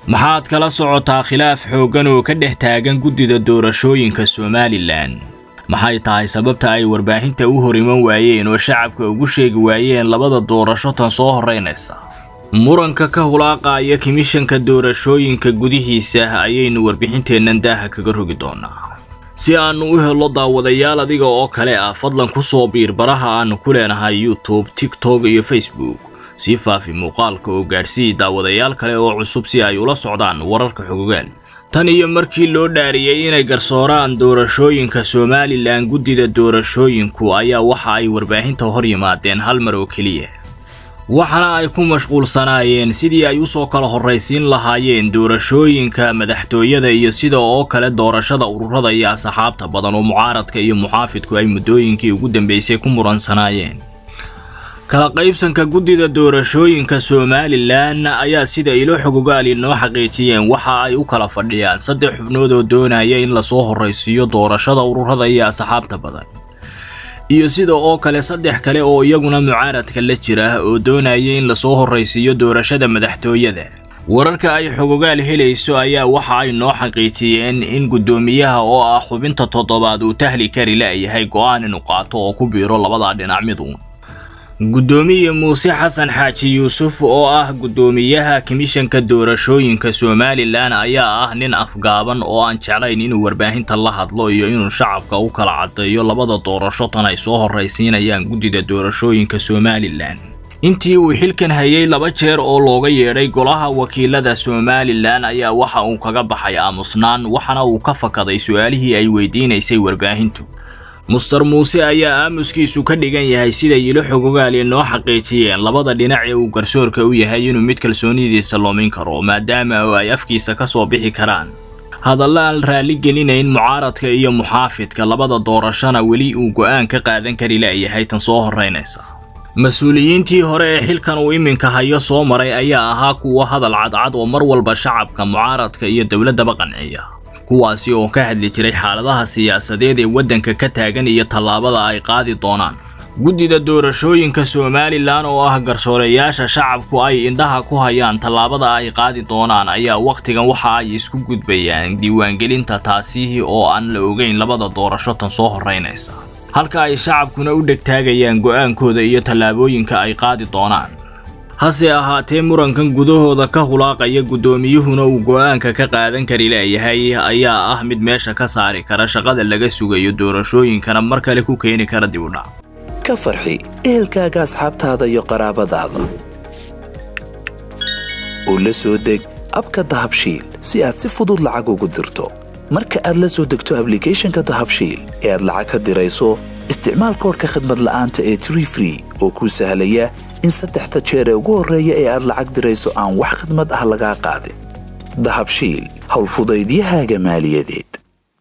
maxaad kala socotaa khilaaf xooggan oo ka dhex taagan guddida doorashooyinka somalilan maxay tahay sababta ay warbaahinta u hor iman waayeen oo shacabka ugu sheegi waayeen labada doorasho tan soo horraynaysa muranka ka hulaaqaaya komishanka doorashooyinka gudihiisa ayaynu warbixinteennan daaha kaga rogi doonaa si aannu u helo daawadayaal adiga oo kale ah fadlan ku soo biir baraha aannu ku leenahay youtube tiktok iyo facebook sii faafi muuqaalka oo gaadhsii daawadayaal kale oo cusub si ay ula socdaan wararka xogogaan tan iyo markii loo dhaariyey inay garsooraan doorashooyinka somalilan guddida doorashooyinku ayaa waxa ay warbaahinta hor yimaadeen hal mar oo keliya waxaana ay ku mashquulsanaayeen sidii ay usoo kala horraysiin lahaayeen doorashooyinka madaxtooyada iyo sida oo kale doorashada ururada iyo asxaabta badan oo mucaaradka iyo muxaafidku ay muddooyinkii ugu dambeysay ku muransanaayeen kala qaybsanka guddida doorashooyinka somalilan ayaa sida ilo xogogaali noo xaqiijiyeen waxa ay u kala fadhiyaan saddex xubnood oo doonaya in lasoo horraysiiyo doorashada ururada iyo asxaabta badan iyo sida oo kale saddex kale oo iyaguna mucaaradka la jira oo doonaya in lasoo horraysiiyo doorashada madaxtooyada wararka ay xogogaal helayso ayaa waxa ay noo xaqiijiyeen in guddoomiyaha oo ah xubinta toddobaad uu tahli kari la'yahay go'aan inuu qaato oo ku biiro labadaa dhinac miduun guddoomiye muuse xasan xaaji yuusuf oo ah guddoomiyaha komishanka doorashooyinka somalilan ayaa ah nin afgaaban oo aan jeclayn inuu warbaahinta la hadlo iyo inuu shacabka u kala caddeeyo labada doorasho tan ay soo horraysiinayaan guddida doorashooyinka somalilan intii uu xilkan hayay laba jeer oo looga yeedhay golaha wakiilada somalilan ayaa waxa uu kaga baxay aamusnaan waxaana uu ka fakaday su-aalihii ay weydiinaysay warbaahintu muster muuse ayaa aamuskiisu ka dhigan yahay siday ilo xogogaali noo xaqiijiyeen labada dhinac ee uu garsoorka u yahay inuu mid kalsoonidiisa loomin karo maadaama oo ay afkiisa ka soo bixi karaan hadalla aan raalli gelinayn mucaaradka iyo muxaafidka labada doorashona weli uu go'aan ka qaadan kari la'yahay tan soo horraynaysa mas-uuliyiintii hore ee xilkan uu iminka hayo soo maray ayaa ahaa kuwa hadal cadcad oo mar walba shacabka mucaaradka iyo dowladdaba qanciya kuwaasi oo ka hadli jiray xaaladaha siyaasadeed ee waddanka ka taagan iyo tallaabada ay qaadi doonaan guddida doorashooyinka somalilan oo ah garsooreyaasha shacabku ay indhaha ku hayaan tallaabada ay qaadi doonaan ayaa wakhtigan waxa ay isku gudbayaan diiwaangelinta taasi oo aan la ogeyn labada doorasho tan soo horraynaysa halka ay shacabkuna u dhegtaagayaan go'aankooda iyo tallaabooyinka ay qaadi doonaan hase ahaatee murankan gudahooda ka hulaaqaya guddoomiyuhuna uu go'aanka ka qaadan kari la'yahay ayaa ah mid meesha ka saari kara shaqada laga sugayo doorashooyinkana mar kale ku keeni kara dib u dhac ka farxi ehelkaaga asxaabtaada iyo qaraabadaada oo la soo deg abka dahabshiil si aad si fudud lacag ugu dirto marka aad la soo degto ablicathonka dahabshiil ee aad lacag ka dirayso isticmaal koodhka khadmad la'aanta ee tree free oo kuu sahlaya in saddexda jeer ee ugu horreeya ee aad lacag dirayso aan wax khidmad ah lagaa qaadin dahabshiil howlfudaydiyahaaga maaliyadeed